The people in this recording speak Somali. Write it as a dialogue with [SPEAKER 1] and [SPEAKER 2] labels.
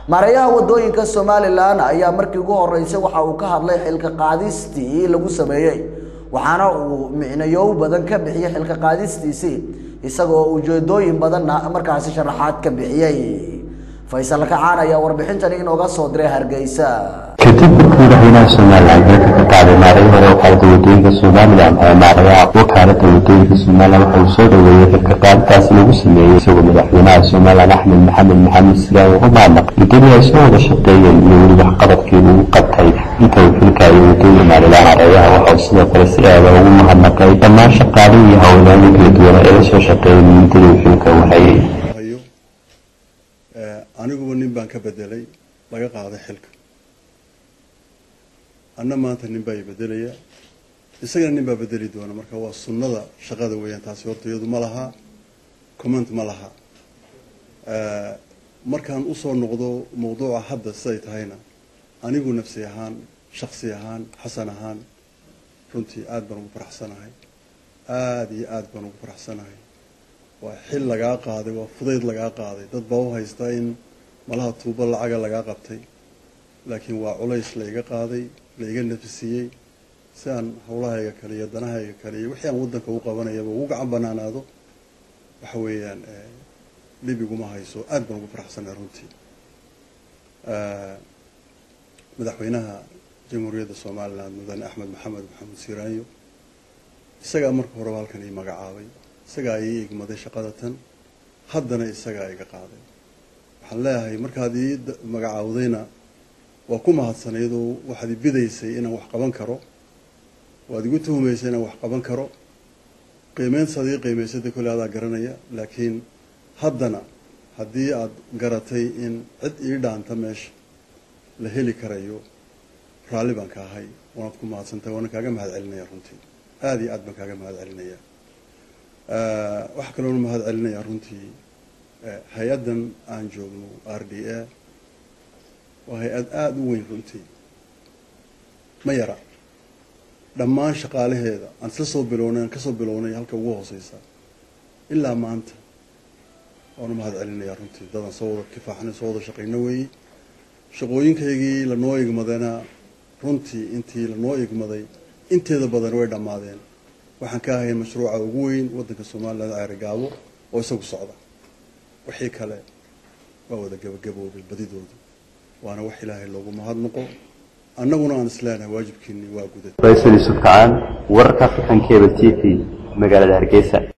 [SPEAKER 1] maareeyaha wadooyinka somalilan ayaa markii ugu horeysay waxa uu ka hadlay xilka qaadistii lagu sameeyey waxaana uu micnayow badan ka bixiyey xilka qaadistiisii isagoo ujeedooyin badanna markaasi sharaxaad ka bixiyey faysal kacaan ayaa warbixintani inooga soo diray hargeysa
[SPEAKER 2] kadib markii madaxweynaha somalilan xilka ka qaaday maareeyo hore wakaalada wadooyinka somalilan ee maareeyaha wakaalada wadooyinka somalilan waxa uu soo dhaweeyey xilka qaaditaasi lagu sameeyey isagoo madaxweynaha somalilan axmed maxamed maxamed silaan ugu maadnaq muddadii ay soo wada shaqeeyeen iyo weli waxqabadkii lagu qabtay inta uu xilka iyo wadooyin maareeyaha maareeyaha waxa uu sidoo kale si aada ugu mahadnaqay dhammaan shaqaalihii iyo howlgaalii kala duwana ee la soo shaqeeyay muddadii uu xilka u hayay
[SPEAKER 3] aniguba nin baan ka bedelay laga qaaday xilka anna maanta nin baa i bedelaya isagana nin baa bedeli doona marka waa sunnada shaqada weeyaan taasi horta iyadu ma laha comment ma laha markaan usoo noqdo mawduuca hadda siday tahayna anigu nafsi ahaan shaksi ahaan xasan ahaan runtii aada baan ugu faraxsanahay aada iyo aada baan ugu faraxsanahay waa xil lagaa qaaday waa fudayd lagaa qaaday dad baa u haysta in malaha tuubo lacaga lagaa qabtay laakiin waa culays laiga qaaday laiga nafisiiyey si aan howlahayga kale iyo danahayga kale iyo wixii aan waddanka u qabanayaba ugu gacan banaanaado waxa weeyaan dhib iguma hayso aada baan ugu faraxsanay runtii madaxweynaha jamhuuriyadda somaliland mudane axmed maxamed maxamed siiraanyo isagaa marka horeba halkan ii magacaabay isagaa ii igmaday shaqada tan haddana isagaa iga qaaday waxaan leeyahay markaad ii magacaawdayna waa ku mahadsanayadoo waxaad i bidaysay inaan wax qaban karo waad igu tuhumaysay inaan wax qaban karo qiimeyntaad ii qiimaysada kolle adaa garanaya laakiin haddana haddii aad garatay in cid ii dhaanta meesha la heli karayo raalli baan ka ahay waanaad ku mahadsantahay waana kaaga mahad celinaya runtii aada iyo aad baan kaaga mahad celinaya waxaa kaloona mahad celinayaa runtii hay-addan aan joogno r d a waa hay-ad aada u weyn runtii ma yara dhammaan shaqaalaheeda aan isla soo bilownay aan kasoo bilownay halka ugu hooseysa ilaa maanta waanu mahad celinayaa runtii dadaan soo wada kifaaxnay soo wada shaqayno weeye shaqooyinkaygii lanoo igmadayna runtii intii lanoo igmaday inteeda badan way dhammaadeen waxaan ka ahayn mashruuca ugu weyn waddanka somaliland ceerigaabo oo isagu socda wixii kale waa wada gabagaboobay badidooda waana wax ilaahay loogu mahadnaqo annaguna aan isleenahay waajibkiini waa guda
[SPEAKER 2] faysal yusuf kacaan wararka african cable t v magaalada hargeysa